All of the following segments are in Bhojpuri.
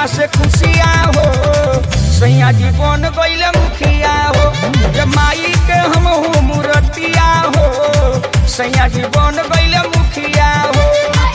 से खुशिया हो सैया जी बन गईले मुखिया हो जब माई के हम हो मूर्तिया हो सैया जी बन गईले मुखिया हो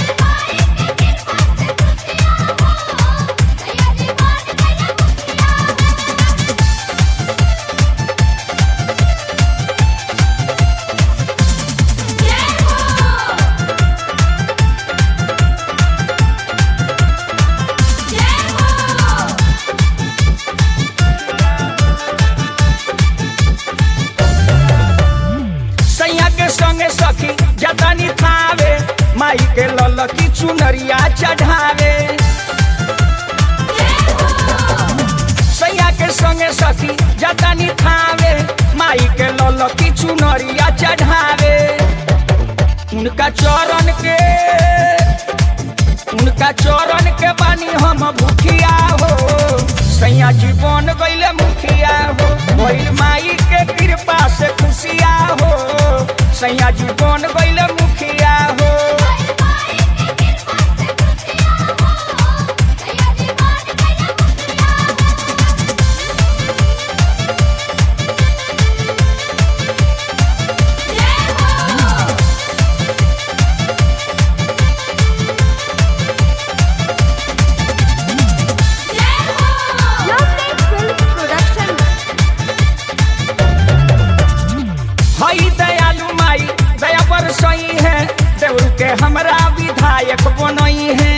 सैया के संगे सखी जतनी थावे माई के ललकी चुनरिया चढ़ावे सैया के संगे सखी जतनी थावे माई के ललकी चुनरिया चढ़ावे उनका चरण के उनका चरण के बानी हम भूखिया हो सैया जी बन गईले मुखिया हो भइल माई के कृपा से खुशिया हो सैया जी बन गईले मुखिया हो Lovely Films Production. हई दयालु माई दया पर सही है देवरू के हमरा विधायक बनई है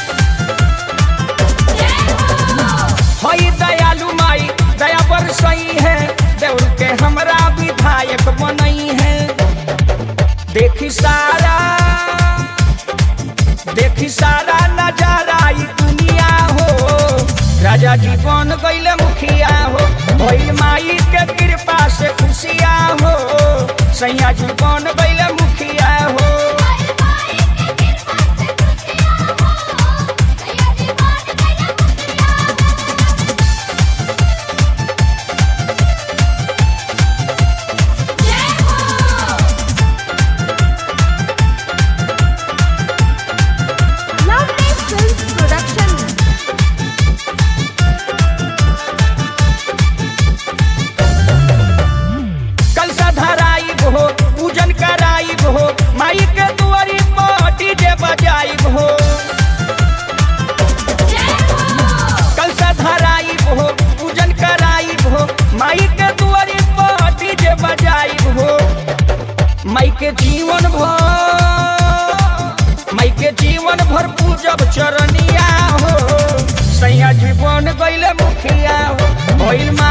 हई दयालु माई दया पर सही है देवरू के हमरा विधायक बनई है देखी सारा देखी सारा नजारा ई दुनिया हो राजा जी बन गईले मुखिया हो भइल माई के कृपा से खुशिया हो सैया जी बन गईले मुखिया हो Lovely Films Production. कलसा धराई हो पूजन कराई हो माई के दुआरी पर डीजे बजाई हो कलसा धराई हो पूजन कराई हो माई के दुआरी पर डीजे बजाई हो माई के जीवन भर माई के जीवन भर पूजब चरनिया हो सैया जी बन गईले मुखिया हो भइल